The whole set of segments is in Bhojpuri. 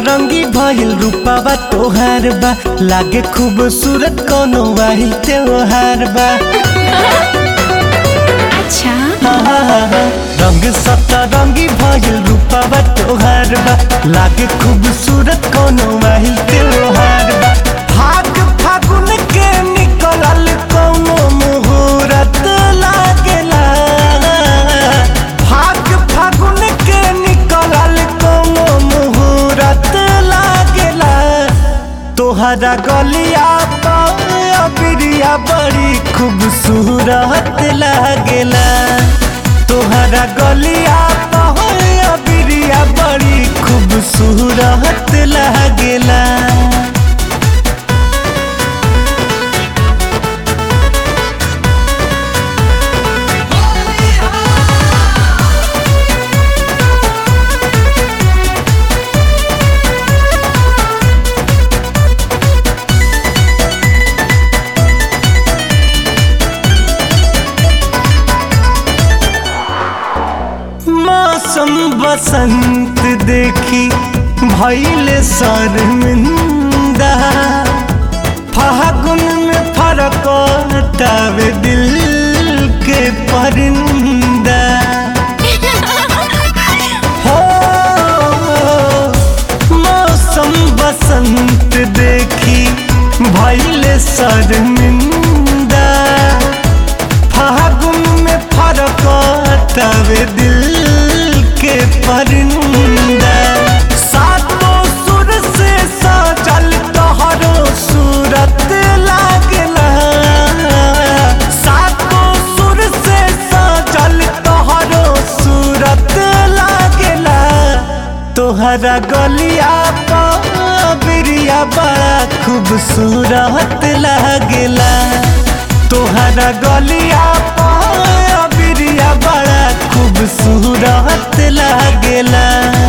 सतरंगी भइल रूपावा तोहार बा लागे खूबसूरत कोनो वाहिल त्योहार बा अच्छा रंग सतरंगी भइल रूपावा तोहार बा लागे खूबसूरत कोनो वाहिल त्योहार बा भाग फागुन के निकलल कोनो मुहूर्त लागेला भाग फागुन के निकलल कोनो मुहूर्त लागेला तोहरा गलिया बिरिया बड़ी खूबसूरत लागेला तोहरा गलिया बिरिया बड़ी खूबसूरत लागेला मौसम बसंत देखी भैले शर्मिंदा फागुन में फरक टावे दिल के परिंदा हो मौसम बसंत देखी भैले शर्मिंदा फागुन में फरक तवे दिल के परिंदा सातों सुर से सजल तोहरो सूरत लागला सातों सुर से सजल तोहरो सूरत लागला तोहरा गलिया बिरिया बड़ा खूबसूरत लागेला तोहरा गलिया बिरिया बड़ा खूबसूरत लागेला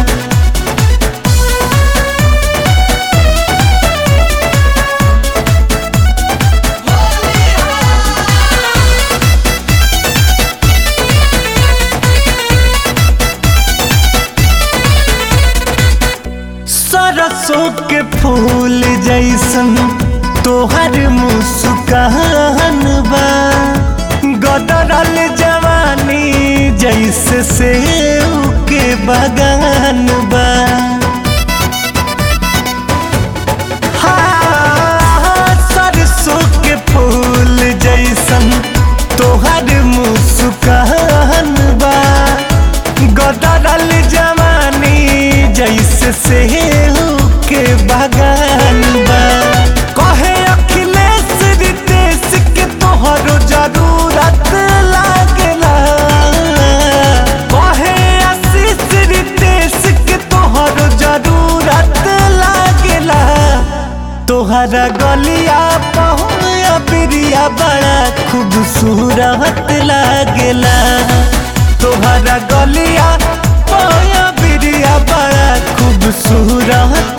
सरसों के फूल जैसन तोहर मुस्कान बा गदरल जवानी जैसे सेव के बगान बा हाँ, सरसों के फूल जैसन तोहर मुस्कान बा गदरल जवानी जैसे सेव के बगान बा कहे अखिलेश रितेश के तोहरो जरूरत लागेला कहे आशीष रितेश के तोहरो जरूरत लागेला तोहरा गलिया पहुया बिरिया बड़ा खूबसूरत लागेला तोहरा गलिया पहुया बिरिया बड़ा खूबसूरत